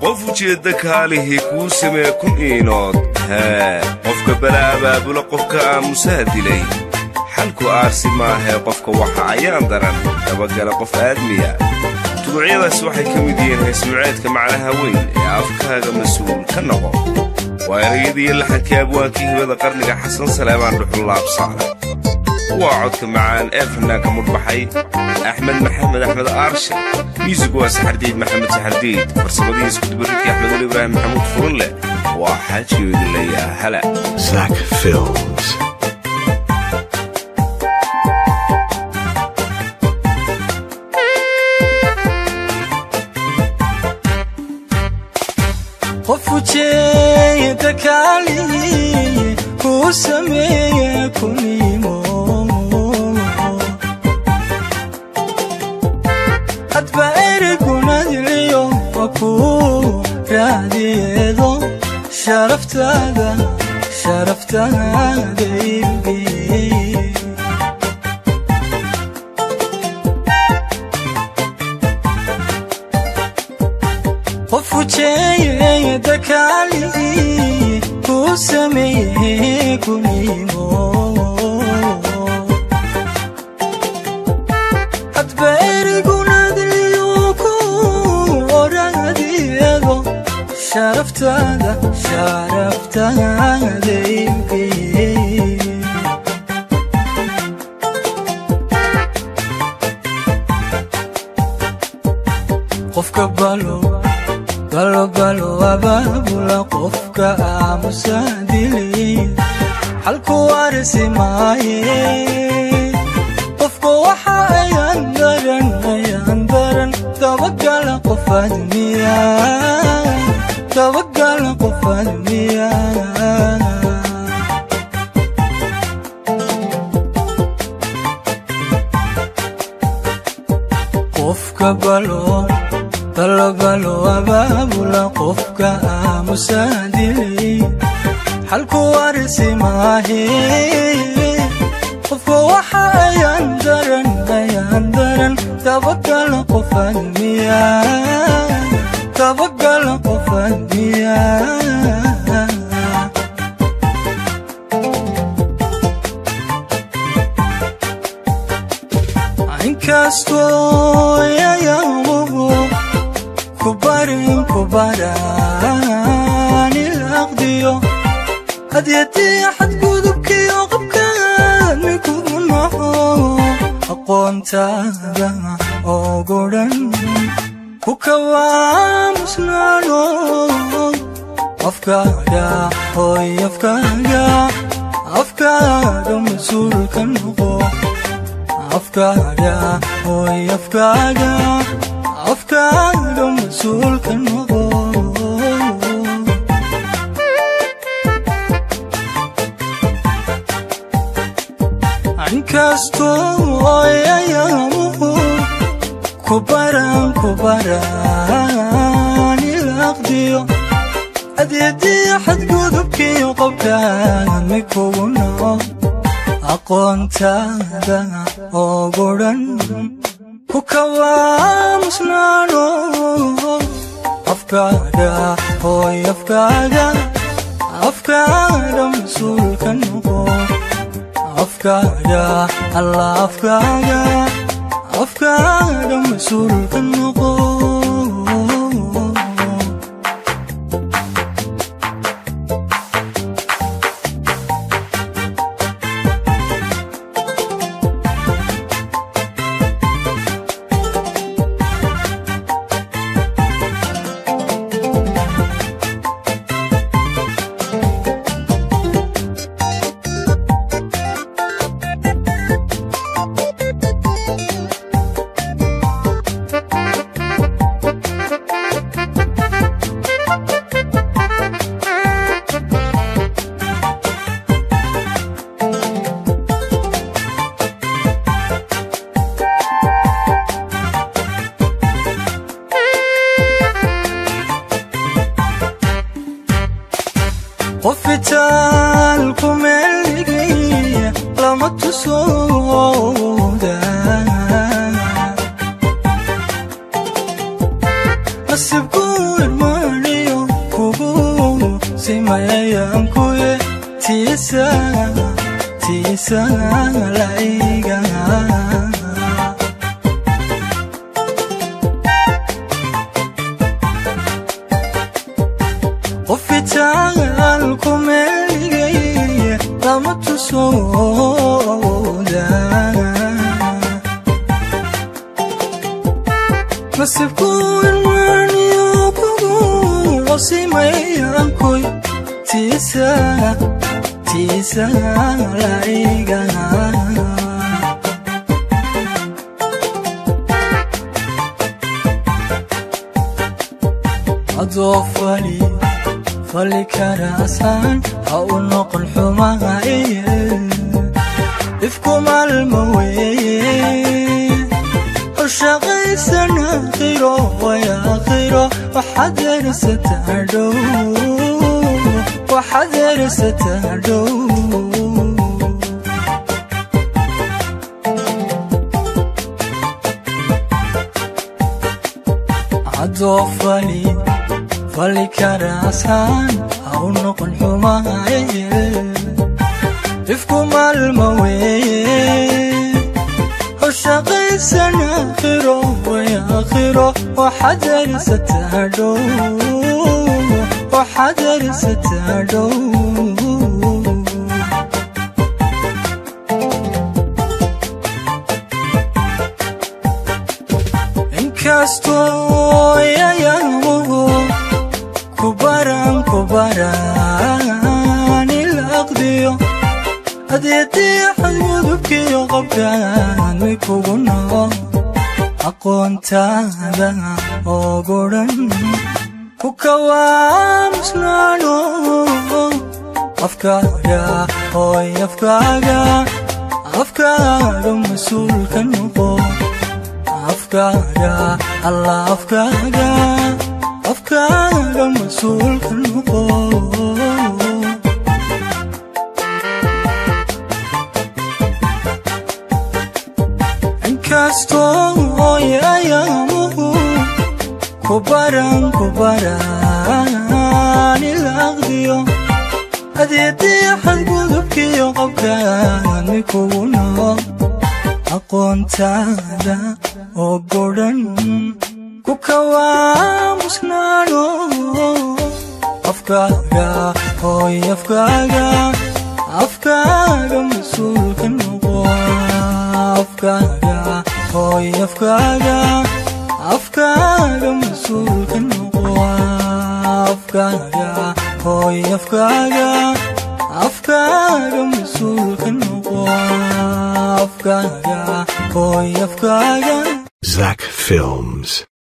qof ujeedda kaalihii kuu samee kun iinood hee qofka bala abaabula qofka aamusaha dilay xalku aarsi maahee qofka waxa ayaan daran dabagala qof aadmiya tuducyadaas waxay ka mid yihiin haysmuceedka macnaha weyn ee afkaaga mas-uul ka noqo waa erayadiiyo laxankii abwaankii hibada qarniga xasan saleebaan dhuxullaabsaale waa codka macaan ee fanaanka mudhbaxay axmed maxamed axmed aarshe miisig waa saxardiid maxamed saxardiid farsamadii iskudubaridkii axmedul ibraahim maxamuud furunleh waa xaajiyoodi layaa hala Zach Films. qof ujeeda kaalihi kuu sameeye kunimo hadba erigunadiliyo wa kuu raadiyeedo sharaftaada sharaftaada ilgee qof ujeeye dakaalihi kuu sameeye kunimo hadba erigunadiliyo ku oraadiyado sharaftaada sharaftaada ilgee qofka balo balo balo abaabula qofka aamusa dilay xalku arsi maaye qofka waxa ayaan daran ayaan daran dabagala qof admiya dabagala qof admiya qofka balo balo balo abaabula qofka aamusa dilay xalku arsi maahe qofka waxa ayaan daran ayaan daran dabagala qof admiya dabagala qof admiya inkastoo yayamuhu kubarin kubaraan ilaqdiyo hadyadii xadgudubkiyo qabkaan mikugu naxo aqoontaada oo godhan ku kawaamusnaano afkaaga hooy afkaaga afkaaga mas-uulka noqo afkaaga hooy afkaaga afkaaga mas-uulka noqo inkastoo ayayamuhu kubaran kubaraan ilaqdiyo adeedii xadgudubkiyo qobkaaga mikugu naco aqoontaada oo godhan ku kawaamusnaano afkaaga hooy afkaaga afkaaga mas-uulka noqo afkaaga alla afkaaga afkaaga mas-uulka noqo qofitaalku meeligay lama tusooda nasibku irmaan tiisa laiga qofitaal ku meeligay lama tusooda nasibku irmaaniyo kugu qosimayankoy tiisa tiisa laiga adoo fali fali karaasan ha u noqon xumahaye ifku maalma weeye shaqaysan akhiro way akhiro waxaad ersataa dhow waxaad ersataa dhow adoo fali fali karaasan ha u noqon xumahaye ifku maalma weeye shaqaysan akhiro way akhiro waxaad ersataa dhow waxaad ersataa dhow inkastoo yayamuhu kubaran kubaran ila aqdiyo adeedii xadgudubkiyo qabkaan mi kugu noo aqoontaada oo gudhan ku kawaamusnaano afkaaga hooy afkaaga afkaaga mas-uulka noqo afkaaga alla afkaaga afkaaga mas-uulka noqo inkastoo yayamuhu kubaran kubaran ila aqdiyo adeedii xadgudubkiyo qabkaan mi kugu noo aqoontaada oo godhan ku kawaamusnaano afkaaga hooy afkaaga afkaaga mas-uulka noqo afkaaga hooy afkaaga afkaaga mas-uulka noqo afkaaga hooy afkaaga afkaaga mas-uulka noqo afkaaga hooy afkaaga Zach Films.